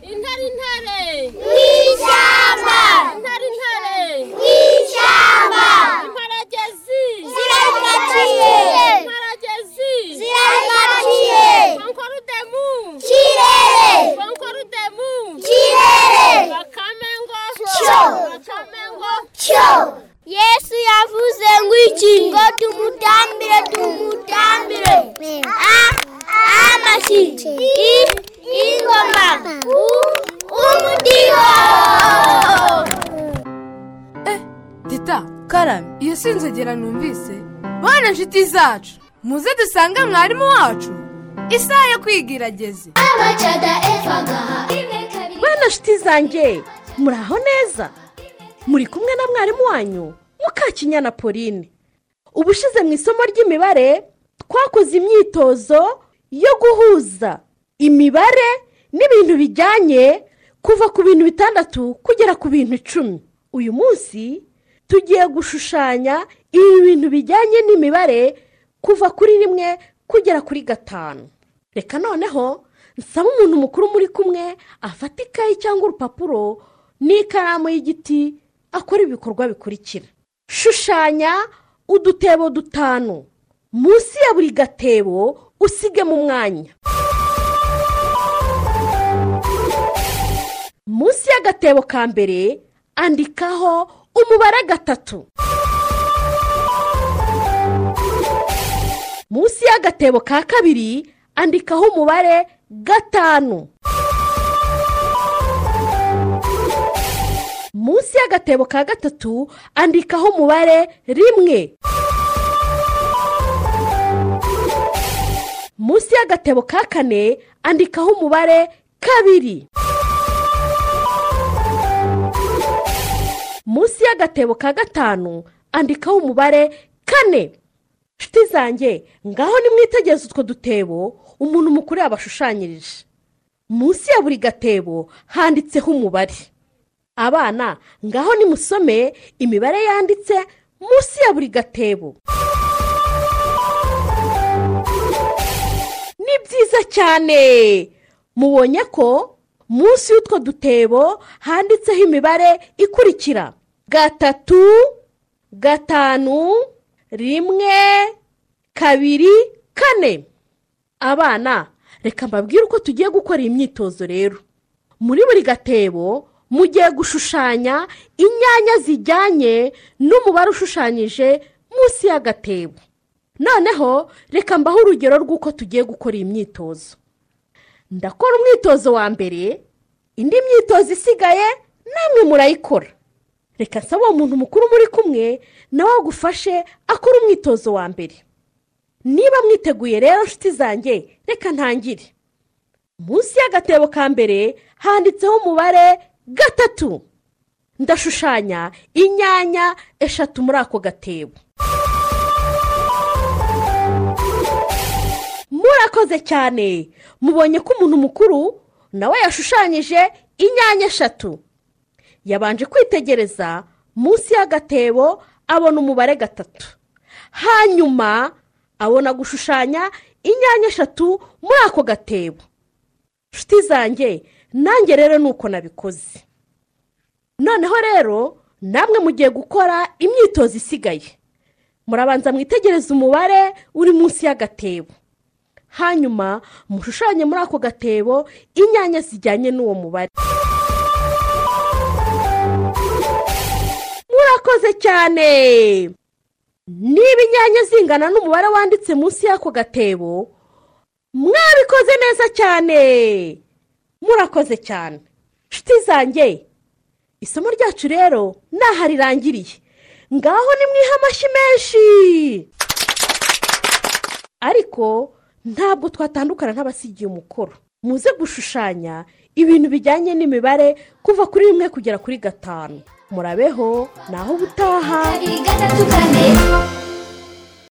intare intare ishyamba intare intare ishyamba imparagezi ziragaciye imparagezi ziragaciye konkorudemu kirere konkorudemu kirere bakamengo Cyo. bakamengo cyo yesu yavuze ngo iki ngo tumutambire tumutambire a amashyi i ingoma u umudiho tita karame iyo sinzogera numvise bana inshuti zacu muze dusange mwarimu wacu isaha yo kwiga irageze bana nshuti zanjye muri aho neza muri kumwe na mwarimu wanyu mukakinyana pauline ubushize mu isomo ry'imibare twakoze imyitozo yo guhuza imibare n'ibintu bijyanye kuva ku bintu bitandatu kugera ku bintu icumi uyu munsi tugiye gushushanya ibi bintu bijyanye n'imibare kuva kuri rimwe kugera kuri gatanu reka noneho nsaba umuntu mukuru muri kumwe afata ikayi cyangwa urupapuro n'ikaramu y'igiti akora ibikorwa bikurikira shushanya udutebo dutanu munsi ya buri gatebo usigemo umwanya munsi y'agatebo ka mbere andikaho umubare gatatu munsi y'agatebo ka kabiri andikaho umubare gatanu munsi y'agatebo ka gatatu andikaho umubare rimwe munsi y'agatebo ka kane andikaho umubare kabiri munsi y'agatebo ka gatanu andikaho umubare kane nshuti zanjye ngaho nimwitegeze utwo dutebo umuntu mukuru yabashushanyirije munsi ya buri gatebo handitseho umubare abana ngaho nimusome imibare yanditse munsi ya buri gatebo ni byiza cyane mubonye ko munsi y'utwo dutebo handitseho imibare ikurikira gatatu gatanu rimwe kabiri kane abana reka mbabwire uko tugiye gukora iyi myitozo rero muri buri gatebo mugiye gushushanya inyanya zijyanye n'umubare ushushanyije munsi y'agatebo noneho reka mbahe urugero rw'uko tugiye gukora iyi myitozo ndakora umwitozo wa mbere indi myitozo isigaye namwe murayikora reka nsaba uwo muntu mukuru muri kumwe nawe agufashe akora umwitozo wa mbere niba mwiteguye rero nshuti zanjye reka ntangire munsi y'agatebo ka mbere handitseho umubare gatatu ndashushanya inyanya eshatu muri ako gatebo murakoze cyane mubonye ko umuntu mukuru nawe yashushanyije inyanya eshatu yabanje kwitegereza munsi y'agatebo abona umubare gatatu hanyuma abona gushushanya inyanya eshatu muri ako gatebo nshuti zanjye nanjye rero ni uko nabikoze noneho rero namwe mugiye gukora imyitozo isigaye murabanza mwitegereze umubare uri munsi y'agatebo hanyuma mushushanye muri ako gatebo inyanya zijyanye n'uwo mubare murakoze cyane niba inyanya zingana n'umubare wanditse munsi y'ako gatebo mwabikoze neza cyane murakoze cyane nshuti zanjye isomo ryacu rero naho rirangiriye ngaho ni mwiha amashyi menshi ariko ntabwo twatandukana nk'abasigiye umukoro muze gushushanya ibintu bijyanye n'imibare kuva kuri rimwe kugera kuri gatanu murabeho naho ubutaha gatatu kane